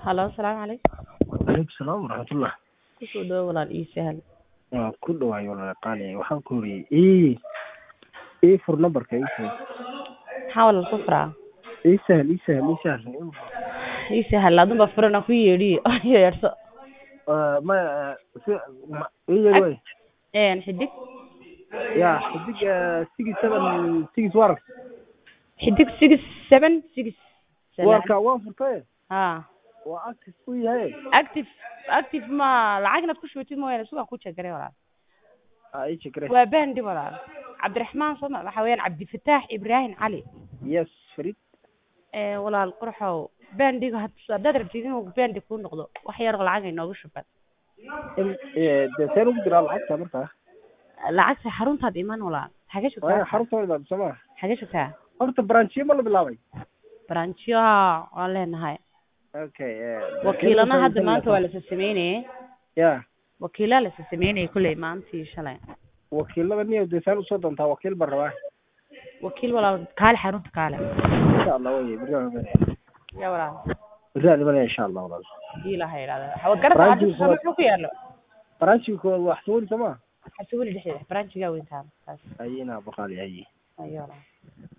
halo asalaamu calaykum calaykum salaam waraxmatullah kusoo dhawo walaal ii sahal waa ku dhawaay walaal qaali waxaan ku horiyey ii ii fur numberka ii sahal maxaa walaal ku furaa ii sahal ii sahal ii sahal ii sahal adunba furana ku yeedhiyo yeedhso Ah, ma si ma ii yeeri way een xidig ya xidig six seven six war xidig six seven six seven warka waan furtay ha waa active u yahay active active ma lacag inaad ku shubatid mooyaane sugaan ku jeegare walaal ah ii jekre waa bandi walaal cabdiraxmaan soma waxa weeyaan cabdifataax ibraahim cali yes farid ee walaal qurxow bandiga had- haddaad rabtid inuu bandi kuu noqdo wax yar oo lacag inoogu shuban In- eh, dee seen ugu diraa lacagta markaa lacagta xaruntaad iman walaal xagee waayo joogtaa xarunta soma xagee joogtaa horta branchiyo ma la bilaabay branchiyo waan leenahay okay eh, wakiilana hadda maanta waa lasa sameynayay ya wakiilaa lasa sameynayay kulley maantii shalay wakiilada niyo dee seen usoo doontaa wakiil baan rabaa wakiil walaal kaale xarunta kaale insha allah way beri aan imanaya ya walaal beri aan imanaya insha allah walaal hadii ilaha yidhahda waad garata Branchiga xarunta muxuu ku yaalo branchiga koowaad wax soo weli soma xasuuli dhexdeeda branchigaa weyntaan taas ayina baqaali ayi ayo walaal